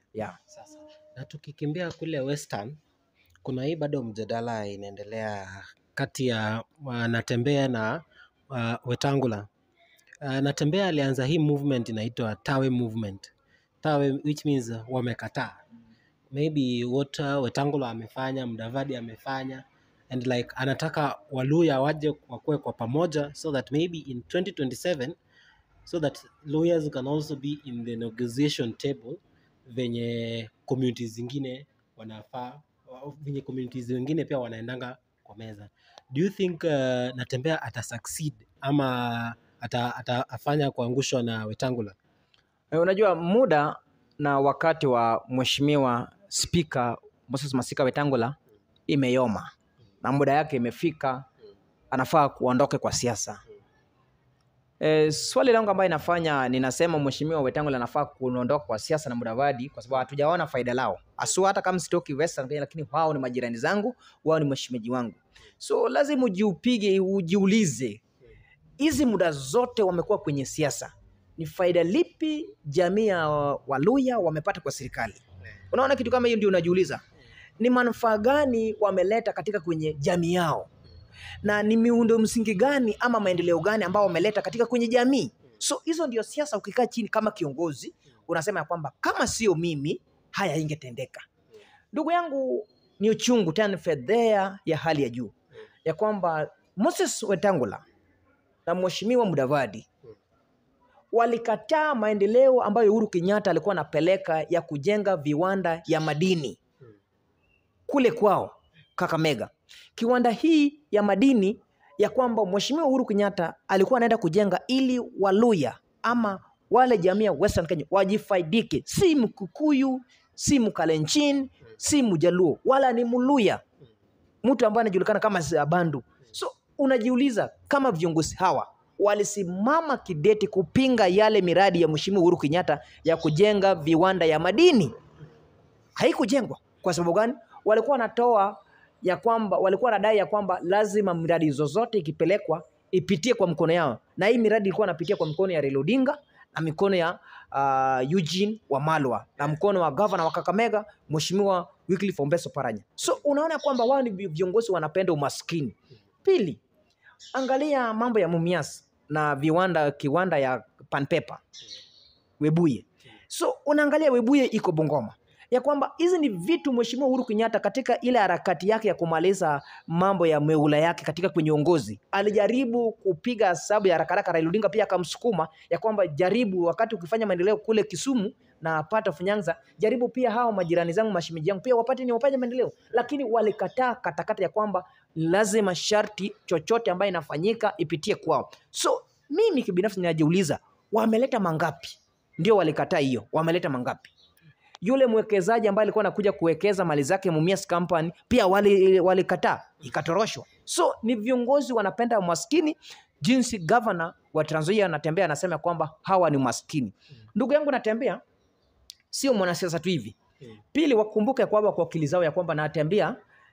yeah. Sasa na tukikimbia kule Western, kuna hii bado mjadala inaendelea kati ya uh, Natembeya na uh, Wetangula. Uh, Natembeya alianza hii movement inaitwa Tawe movement. Tawe which means uh, wamekataa maybe what uh, Wetangula amefanya, Mudavadi amefanya and like anataka Waluya waje wakuwe kwa pamoja so that maybe in 2027 so that lawyers can also be in the negotiation table venye communities zingine wanafaa venye communities zingine pia wanaendanga kwa meza do you think uh, Natembeya ata succeed ama ata, atafanya kuangushwa na Wetangula Eh, Unajua muda na wakati wa mheshimiwa spika Moses Masika Wetangula imeyoma na muda yake imefika, anafaa kuondoke kwa siasa. E, swali langu ambayo inafanya ninasema mheshimiwa Wetangula anafaa kuondoka kwa siasa na Mudavadi kwa sababu hatujaona faida lao asua, hata kama sitoki Western Kenya, lakini wao ni majirani zangu, wao ni mheshimiwa wangu, so lazima ujiupige, ujiulize hizi muda zote wamekuwa kwenye siasa, ni faida lipi jamii ya Waluya wamepata kwa serikali? Unaona kitu kama hiyo, ndio unajiuliza ni manufaa gani wameleta katika kwenye jamii yao, na ni miundo msingi gani ama maendeleo gani ambao wameleta katika kwenye jamii. So hizo ndio siasa. Ukikaa chini kama kiongozi, unasema ya kwamba kama sio mimi haya ingetendeka. Ndugu yangu, ni uchungu tena ni fedhea ya hali ya juu ya kwamba Moses Wetangula na mheshimiwa Mudavadi walikataa maendeleo ambayo Uhuru Kenyatta alikuwa anapeleka ya kujenga viwanda ya madini kule kwao Kakamega. Kiwanda hii ya madini ya kwamba mheshimiwa Uhuru Kenyatta alikuwa anaenda kujenga ili Waluya ama wale jamii ya Western Kenya wajifaidike, si Mkikuyu, si Mkalenjin, si Mjaluo, wala ni Mluya, mtu ambaye anajulikana kama Bandu. So unajiuliza kama viongozi hawa walisimama kidete kupinga yale miradi ya mheshimiwa Uhuru Kenyatta ya kujenga viwanda ya madini, haikujengwa. Kwa sababu gani? Walikuwa wanatoa ya kwamba walikuwa wanadai ya kwamba lazima miradi zozote ikipelekwa ipitie kwa mkono yao, na hii miradi ilikuwa inapitia kwa mkono ya Raila Odinga na mikono ya uh, Eugene Wamalwa na mkono wa gavana wa Kakamega mheshimiwa Wycliffe Ombeso Paranya. So unaona kwamba wao ni viongozi wanapenda umaskini. Pili, angalia mambo ya Mumias na viwanda kiwanda ya Panpepa Webuye. So unaangalia Webuye iko Bungoma ya kwamba hizi ni vitu mheshimiwa Uhuru Kenyatta katika ile harakati yake ya kumaliza mambo ya meula yake katika kwenye uongozi alijaribu kupiga hesabu ya haraka haraka. Raila Odinga pia akamsukuma ya kwamba jaribu, wakati ukifanya maendeleo kule Kisumu na pata Funyanza, jaribu pia hao majirani zangu mashemeji yangu pia wapate ni wapate maendeleo, lakini walikataa katakata ya kwamba lazima sharti chochote ambayo inafanyika ipitie kwao. So mimi kibinafsi ninajiuliza wameleta mangapi? Ndio walikataa hiyo, wameleta mangapi? yule mwekezaji ambaye alikuwa anakuja kuwekeza mali zake Mumias Company pia walikataa, wali ikatoroshwa. So ni viongozi wanapenda maskini, jinsi gavana wa Trans Nzoia anatembea anasema kwamba hawa ni maskini. Ndugu yangu Natembea sio mwanasiasa tu hivi. Pili, wakumbuke kwamba kwa akili zao ya kwamba Natembea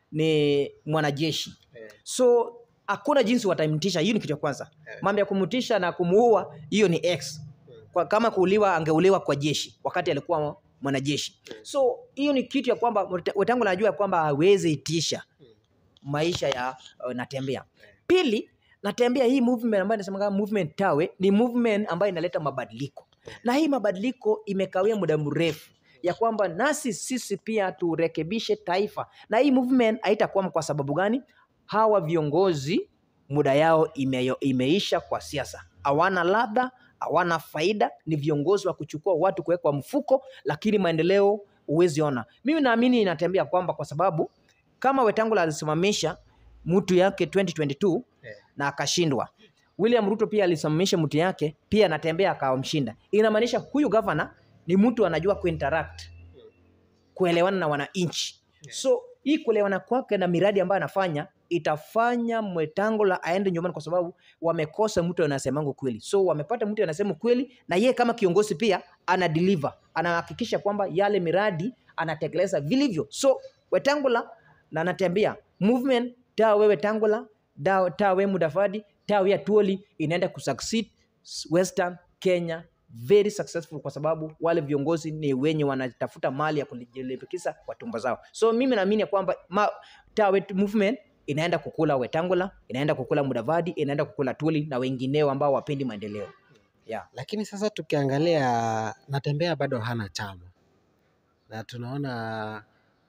ni mwanajeshi, so hakuna jinsi watamtisha. Hiyo ni kitu cha kwanza. Mambo ya kumtisha na kumuua, hiyo ni X. Kwa kama kuuliwa, angeuliwa kwa jeshi wakati alikuwa mwanajeshi. So hiyo ni kitu ya kwamba Wetangula anajua kwamba hawezi itisha maisha ya uh, Natembea. Pili, Natembea hii movement ambayo inasema kama movement Tawe ni movement ambayo inaleta mabadiliko, na hii mabadiliko imekawia muda mrefu ya kwamba nasi sisi pia turekebishe taifa, na hii movement haitakwama. Kwa sababu gani? Hawa viongozi muda yao ime, imeisha kwa siasa, hawana ladha hawana faida, ni viongozi wa kuchukua watu kuwekwa mfuko, lakini maendeleo huwezi ona. Mimi naamini inatembea kwamba kwa sababu kama Wetangula alisimamisha mtu yake 2022 yeah, na akashindwa. William Ruto pia alisimamisha mtu yake pia anatembea akawamshinda. Inamaanisha huyu gavana ni mtu anajua kuinteract, kuelewana na wananchi. So hii kuelewana kwake na miradi ambayo anafanya itafanya Wetangula aende nyumbani kwa sababu wamekosa mtu anasemangu kweli. So wamepata mtu anasema kweli, na yeye kama kiongozi pia ana deliver, anahakikisha kwamba yale miradi anatekeleza vilivyo. So Wetangula na anatembea movement Tawe Wetangula, Tawe Mudavadi, Tawe Atuoli inaenda kusucceed Western Kenya very successful kwa sababu wale viongozi ni wenye wanatafuta mali ya kujilimbikisa kwa tumbo zao. So mimi naamini ya kwamba ma, Tawe movement inaenda kukula Wetangula, inaenda kukula Mudavadi, inaenda kukula Tuli na wengineo ambao wapendi maendeleo. Yeah. Lakini sasa tukiangalia Natembea bado hana chama, na tunaona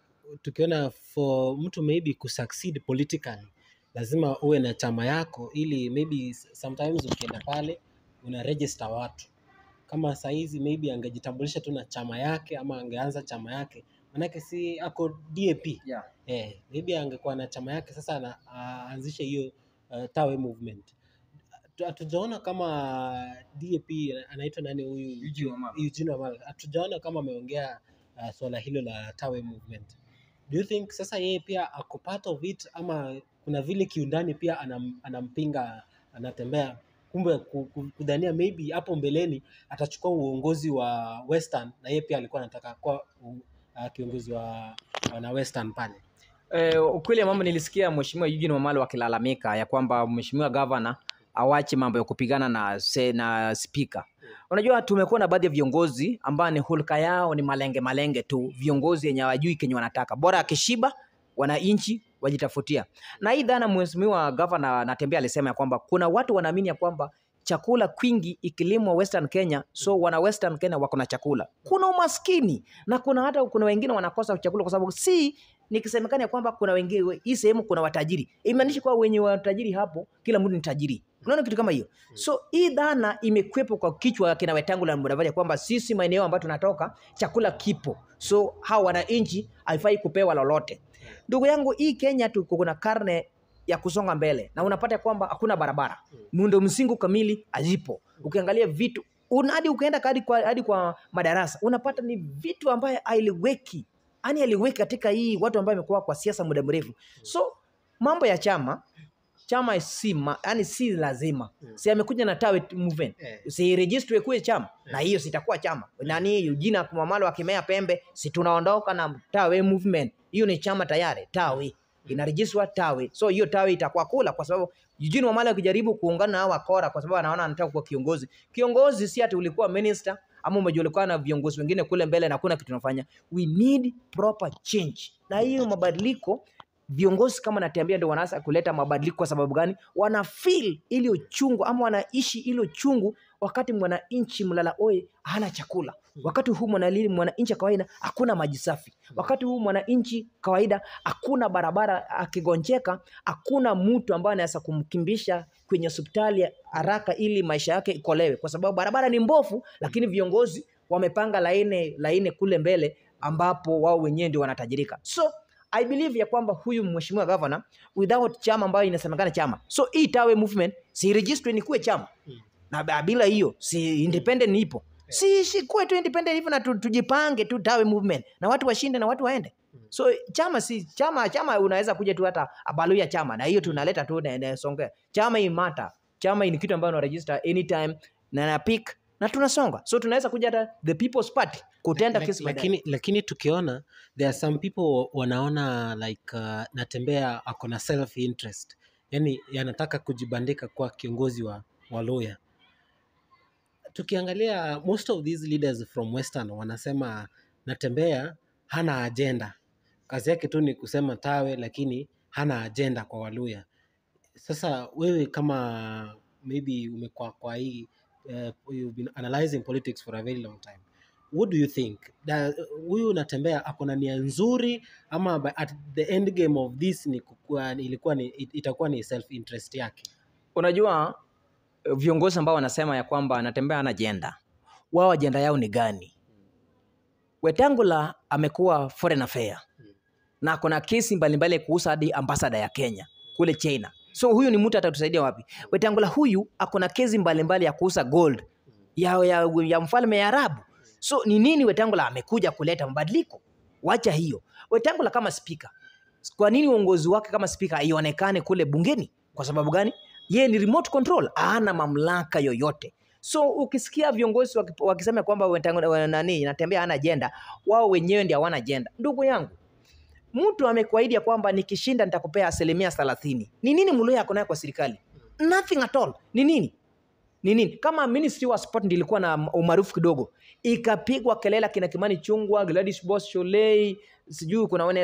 tukiona for mtu maybe kusucceed politically lazima uwe na chama yako, ili maybe sometimes ukienda pale una register watu. Kama saizi maybe angejitambulisha tu na chama yake ama angeanza chama yake, manake si ako DAP Yeah. eh, maybe angekuwa na chama yake sasa ana- aanzishe hiyo uh, Tawe movement. Hatu- Hatujaona kama DAP anaitwa nani huyu Eugene Wamalwa. Eugene Wamalwa, hatujaona kama ameongea uh, swala hilo la Tawe movement. Do you think sasa yeye pia ako part of it ama kuna vile kiundani pia anam, anampinga anatembea kumbe ku- ku- kudhania maybe hapo mbeleni atachukua uongozi wa Western na yeye pia alikuwa anataka kuwa uh, kiongozi wa wana Western pale. Eh, ukweli ya mambo nilisikia Mheshimiwa Eugene Wamalwa akilalamika ya kwamba Mheshimiwa Gavana awache mambo ya kupigana na, se, na spika. Unajua tumekuwa na baadhi ya viongozi ambao ni hulka yao ni malenge malenge tu, viongozi yenye hawajui kenye wanataka, bora akishiba wananchi wajitafutia. Na hii dhana Mheshimiwa Gavana Natembeya alisema ya kwamba kuna watu wanaamini ya kwamba chakula kwingi ikilimwa Western Kenya, so wana Western Kenya wako na chakula. Kuna umaskini na kuna hata kuna wengine wanakosa chakula kwa sababu si nikisemekana ya kwamba kuna wengine hii sehemu kuna watajiri, imaanishi kwa wenye watajiri hapo kila mtu ni tajiri. Unaona kitu kama hiyo? So hii dhana imekwepo kwa kichwa kina Wetangula na Mudavadi ya kwamba sisi maeneo ambayo tunatoka chakula kipo, so hawa wananchi haifai kupewa lolote. Ndugu yangu, hii Kenya tuko kuna karne ya kusonga mbele na unapata kwamba hakuna barabara, muundo msingi kamili hazipo. Ukiangalia vitu una- hadi ukaenda hadi kwa, hadi kwa madarasa unapata ni vitu ambayo hailiweki yani aliweki katika hii watu ambao wamekuwa kwa siasa muda mrefu. So mambo ya chama chama si ma, yani si lazima Mm. si amekuja na Tawe movement Eh. si register kuwe chama na hiyo sitakuwa chama nani Eugene Wamalwa akimea pembe si tunaondoka na Tawe movement hiyo ni chama tayari Tawe inarejistwa Tawe so hiyo Tawe itakuwa kula kwa sababu Eugene Wamalwa akijaribu kuungana na hawa kora kwa sababu anaona anataka kuwa kiongozi kiongozi si ati ulikuwa minister ama umejulikana na viongozi wengine kule mbele na hakuna kitu tunafanya we need proper change na hiyo mabadiliko viongozi kama Natembeya ndio wanaanza kuleta mabadiliko. Kwa sababu gani? Wana feel ile uchungu ama wanaishi ile uchungu, wakati mwananchi mlala oi hana chakula, wakati huu mwanali- mwananchi kawaida hakuna maji safi, wakati huu mwananchi kawaida hakuna barabara, akigonjeka hakuna mtu ambaye anaweza kumkimbisha kwenye hospitali haraka ili maisha yake ikolewe, kwa sababu barabara ni mbovu, lakini viongozi wamepanga laini laini kule mbele ambapo wao wenyewe ndio wanatajirika so I believe ya kwamba huyu mheshimiwa governor without chama ambayo inasemekana chama, so hii Tawe movement si register ni kuwe chama Mm. na ba- bila hiyo si independent ipo si, si kuwe tu independent hivyo na tu, tujipange tu Tawe movement na watu washinde na watu waende. Mm. So chama si chama, chama unaweza kuja tu hata abalu ya chama na hiyo tunaleta tu na inasongea. Chama imata, chama ni kitu ambayo una register anytime na na pick na tunasonga, so tunaweza kuja hata the people's party kutenda Lak- kesi baadaye. lakini, lakini tukiona there are some people wanaona like uh, Natembea ako na self interest, yani yanataka kujibandika kuwa kiongozi wa Waluya. Tukiangalia most of these leaders from Western wanasema Natembea hana agenda, kazi yake tu ni kusema Tawe, lakini hana agenda kwa Waluya. Sasa wewe kama maybe umekuwa kwa hii uh, you've been analyzing politics for a very long time what do you think Da- huyu Natembea ako na nia nzuri ama by- at the end game of this ni kukua, ilikuwa ni, it- itakuwa ni self interest yake Unajua eh, viongozi ambao wanasema ya kwamba anatembea ana ajenda, wao ajenda yao ni gani? Wetangula amekuwa foreign affair na kuna kesi mbalimbali kuhusu hadi ambasada ya Kenya kule China. So huyu ni mtu atatusaidia wapi? Wetangula huyu ako na kesi mbalimbali ya kuuza gold ya, ya, ya mfalme ya Arabu. So ni nini Wetangula amekuja kuleta mabadiliko? Wacha hiyo. Wetangula kama spika, kwa nini uongozi wake kama spika haionekane kule bungeni? Kwa sababu gani? Yeye ni remote control, hana mamlaka yoyote. So ukisikia viongozi waki- wakisema kwamba Wetangula wa- nani Natembeya hana ajenda, wao wenyewe ndio hawana ajenda. Ndugu yangu, mtu amekuahidi ya kwamba nikishinda nitakupea asilimia thelathini. Ni nini Muluya ako nayo kwa serikali? Nothing at all. Ni nini? ni nini kama ministry wa sport ndio ilikuwa na umaarufu kidogo ikapigwa kelele kina kimani chungwa gladys boss sholei sijui kuna wane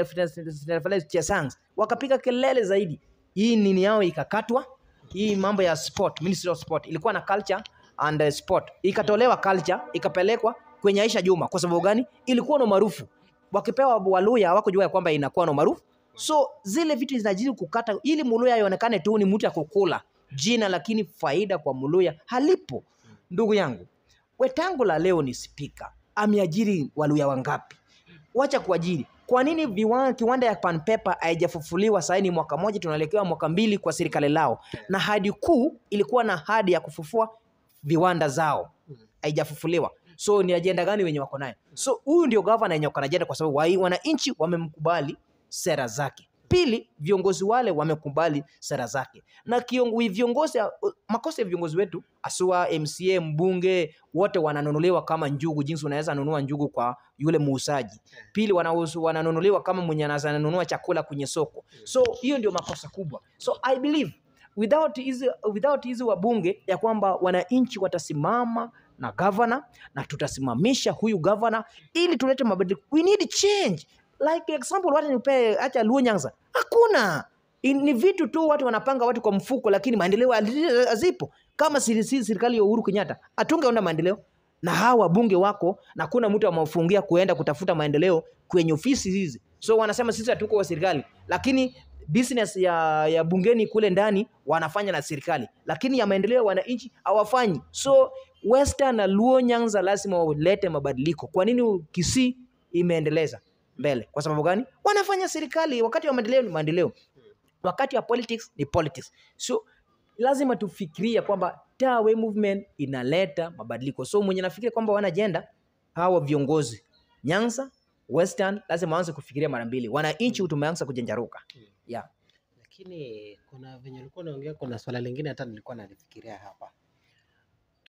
chesangs wakapiga kelele zaidi hii nini yao ikakatwa hii mambo ya sport ministry of sport ilikuwa na culture and uh, sport ikatolewa culture ikapelekwa kwenye aisha juma kwa sababu gani ilikuwa na umaarufu wakipewa waluya hawakujua ya kwamba inakuwa na umaarufu so zile vitu zinajiri kukata ili muluya ionekane tu ni mtu ya kukula jina lakini faida kwa muluya halipo ndugu yangu wetangula leo ni spika ameajiri waluya wangapi wacha kuajiri kwa nini viwa, kiwanda ya panpepa haijafufuliwa sahii ni mwaka moja tunaelekewa mwaka mbili kwa serikali lao na hadi kuu ilikuwa na hadi ya kufufua viwanda zao haijafufuliwa so ni ajenda gani wenye wako nayo so huyu ndio gavana yenye wako na ajenda kwa sababu wai- wananchi wamemkubali sera zake pili viongozi wale wamekubali sera zake na kiongo, viongozi makosa ya viongozi wetu asua mca mbunge wote wananunuliwa kama njugu jinsi unaweza nunua njugu kwa yule muuzaji pili wanauzu- wananunuliwa kama mwenye anaweza nunua chakula kwenye soko so hiyo ndio makosa kubwa so i believe without hizi without hizi wabunge ya kwamba wananchi watasimama na gavana na tutasimamisha huyu gavana ili tulete mabadiliko we need change like example watu nipee acha Luo Nyanza hakuna I- ni vitu tu watu wanapanga watu kwa mfuko lakini maendeleo hali- hazipo kama siri- si serikali ya Uhuru Kenyatta hatungeona maendeleo na hawa wabunge wako na kuna mtu amewafungia kuenda kutafuta maendeleo kwenye ofisi hizi so wanasema sisi hatuko wa serikali lakini business ya, ya bungeni kule ndani wanafanya na serikali lakini ya maendeleo ya wananchi hawafanyi so Western na Luo Nyanza lazima walete mabadiliko kwa nini Kisii imeendeleza mbele kwa sababu gani wanafanya serikali wakati wa maendeleo ni maendeleo wakati wa politics ni politics so lazima tufikirie kwamba Tawe movement inaleta mabadiliko so mwenye nafikiria kwamba wana ajenda hawa viongozi Nyanza Western lazima waanze kufikiria mara mbili wananchi tumeanza kujenjaruka yeah. lakini kuna venye ulikuwa unaongea kuna swala lingine hata nilikuwa nalifikiria hapa